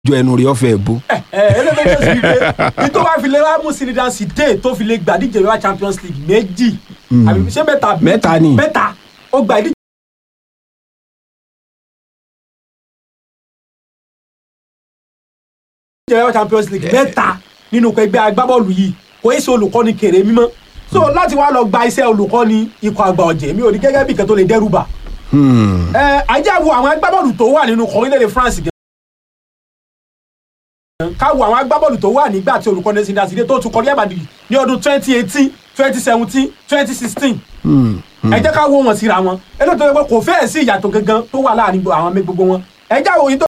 ju ẹnu rí ọ̀fẹ́ bó. ẹ ẹ ẹlẹ́dẹ̀ẹ́dẹ́ sì rí pé nítorí wàá fi lè wá mú Zinedine Zidane tó fi lè gbà díje wá Champions League méjì àbí ṣé mẹ́ta Mẹ́ta ni. mẹ́ta ó gbà díje. díje wá Champions League mẹ́ta nínú ẹgbẹ́ agbábọ́ọ̀lù yìí kò é ṣe olùkọ́ni kèrè mímọ́ so láti wá lọ gba iṣẹ́ olùkọ́ni ikọ̀ àgbà ọ̀jẹ̀ mi ò ní gẹ́gẹ́ bí ìkan tó lè dẹ́rù bà Hmm. ẹ ajá wo àwọn agbábọ́ọ̀lù tó wà nínú orílẹ̀-èdè France gan. ká wo àwọn agbábọ́ọ̀lù tó wà nígbà tí olùkọ́ni Zinedine Zidane tó tún kọ Real Madrid ní ọdún twenty eighteen twenty seventeen twenty sixteen Hmm. ẹ jẹ́ ká wo wọn síra wọn ẹ lọ́tọ̀ pé kò fẹ́ẹ̀ sí ìyàtọ̀ gangan tó wà láàrin àwọn gbogbo wọn ẹ já wo yín tó